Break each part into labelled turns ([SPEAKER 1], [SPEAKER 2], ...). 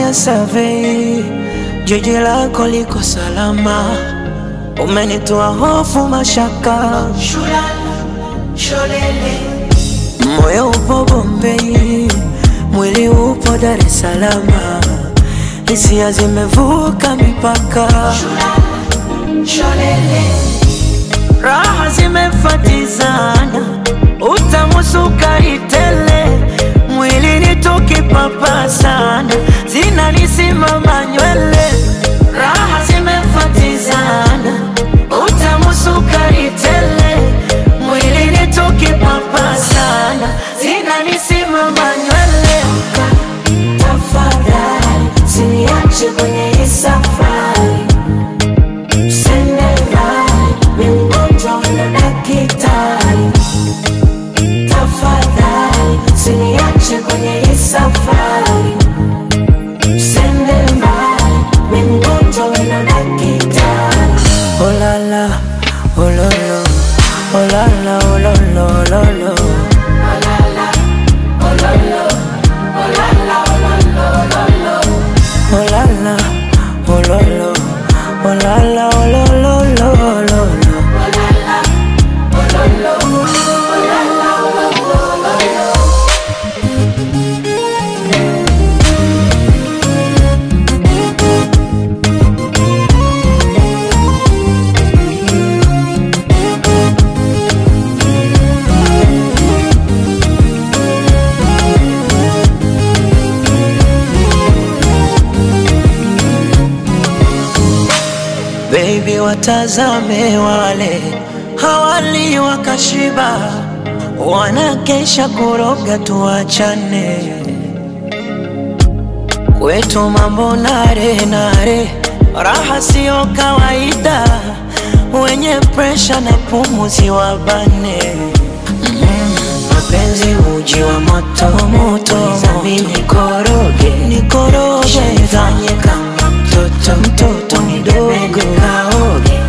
[SPEAKER 1] Nimefanya survey, jiji lako liko salama, umenitoa hofu, mashaka, moyo upo Bombei, mwili upo Dar es Salaam, hisia zimevuka mipaka, raha zimefatizana, utamu sukari tele, mwilini tukipapasana, zinanisimama nywele, raha zimefatizana, utamu sukari tele, mwilini tukipapasana, zinanisimama nywele. Tafadhali usiniache kwenye hii safari, usende mbali, mimi mgonjwa wala daktari. Tafadhali usiniache kwenye hii safari, usende mbali, mimi mgonjwa wala daktari. Oh la la, oh lo lo, oh la la, oh lo lo, oh lo lo. Oh la la, oh lo lo, oh la la, oh lo lo lo lo lo. Baby, watazame wale hawali wakashiba, wanakesha kuroga, tuachane kwetu mambo nare nare, raha siyo kawaida, wenye presha na pumuzi wabane mapenzi uji wa moto moto, mimi nikoroge nikoroge, nifanye kama mtoto mtoto mdogo kaoge,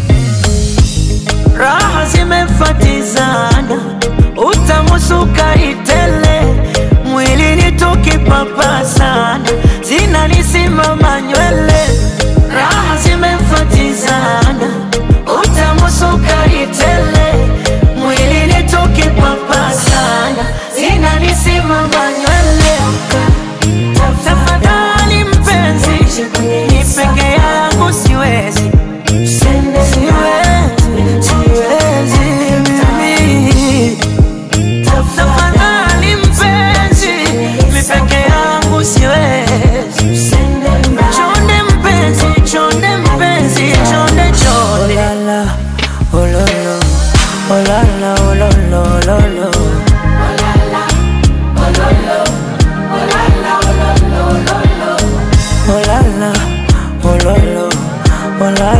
[SPEAKER 1] raha zimefatizana, utamu sukari tele, mwilini tukipapasana, zinanisimama nywele, raha zimefatizana, utamu sukari tele, mwilini tukipapasana, zinanisimama nywele. Tafadhali mpenzi, ni peke yangu siwezi, siwezi, siwezi mimi. Tafadhali mpenzi, mi peke yangu siwezi. Chonde mpenzi, chonde mpenzi, chonde chonde. Oh la la, oh lo lo, oh la la, oh lo lo, lo lo. Oh la la, oh lo lo, oh la